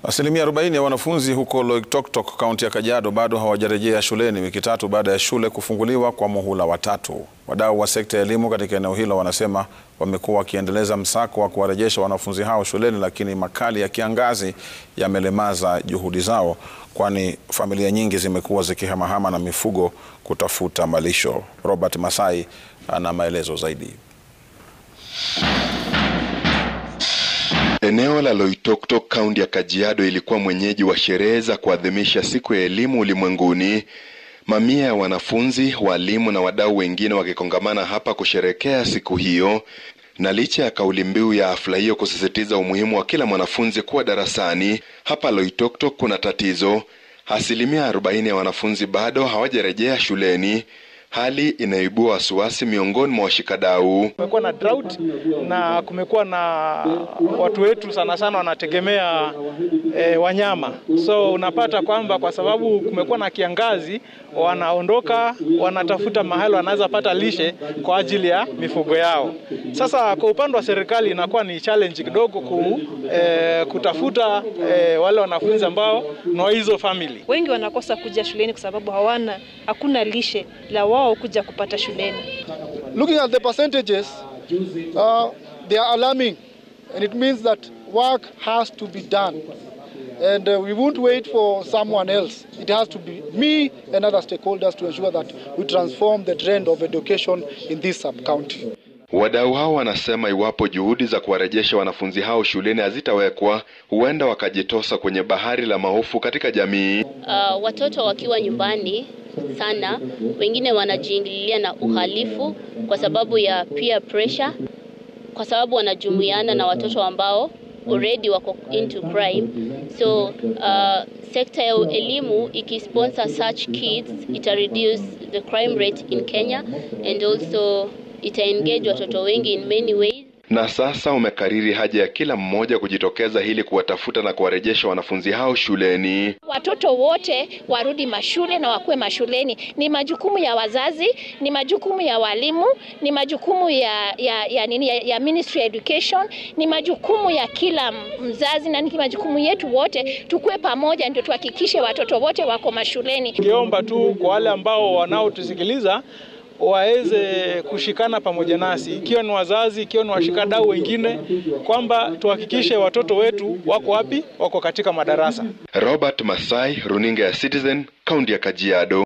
Asilimia 40 ya wanafunzi huko Loitoktok, kaunti ya Kajiado bado hawajarejea shuleni wiki tatu baada ya shule kufunguliwa kwa muhula wa tatu. Wadau wa sekta ya elimu katika eneo hilo wanasema wamekuwa wakiendeleza msako wa kuwarejesha wanafunzi hao shuleni, lakini makali ya kiangazi yamelemaza juhudi zao, kwani familia nyingi zimekuwa zikihamahama na mifugo kutafuta malisho. Robert Masai ana maelezo zaidi. Eneo la Loitoktok kaunti ya Kajiado ilikuwa mwenyeji wa sherehe za kuadhimisha siku ya elimu ulimwenguni. Mamia ya wanafunzi, walimu na wadau wengine wakikongamana hapa kusherekea siku hiyo. Na licha ya kauli mbiu ya hafla hiyo kusisitiza umuhimu wa kila mwanafunzi kuwa darasani, hapa Loitoktok kuna tatizo. Asilimia 40 ya wanafunzi bado hawajarejea shuleni, hali inayoibua wasiwasi miongoni mwa washikadau. Kumekuwa na drought na kumekuwa na watu wetu sana sana wanategemea e, wanyama, so unapata kwamba kwa sababu kumekuwa na kiangazi, wanaondoka wanatafuta mahali wanaweza pata lishe kwa ajili ya mifugo yao. Sasa kwa upande wa serikali inakuwa ni challenge kidogo ku, e, kutafuta e, wale wanafunzi ambao ni wa hizo family. Wengi wanakosa kuja shuleni kwa sababu hawana hakuna lishe la wao kuja kupata shuleni. Looking at the percentages, uh, they are alarming and it means that work has to be done. And uh, we won't wait for someone else. It has to be me and other stakeholders to ensure that we transform the trend of education in this sub-county. Wadau hao wanasema iwapo juhudi za kuwarejesha wanafunzi hao shuleni hazitawekwa, huenda wakajitosa kwenye bahari la mahofu katika jamii. Uh, watoto wakiwa nyumbani sana, wengine wanajiingililia na uhalifu kwa sababu ya peer pressure, kwa sababu wanajumuiana na watoto ambao already wako into crime. So uh, sekta ya elimu ikisponsor such kids ita reduce the crime rate in Kenya and also ita engage watoto wengi in many ways. Na sasa umekariri haja ya kila mmoja kujitokeza ili kuwatafuta na kuwarejesha wanafunzi hao shuleni. Watoto wote warudi mashule na wakuwe mashuleni. Ni majukumu ya wazazi, ni majukumu ya walimu, ni majukumu ya ya, ya, nini, ya, ya Ministry Education, ni majukumu ya kila mzazi na ni majukumu yetu wote, tukue pamoja ndio tuhakikishe watoto wote wako mashuleni. Ningeomba tu kwa wale ambao wanaotusikiliza waweze kushikana pamoja nasi, ikiwa ni wazazi, ikiwa ni washikadau wengine, kwamba tuhakikishe watoto wetu wako wapi? Wako katika madarasa. Robert Masai, runinga ya Citizen, kaunti ya Kajiado.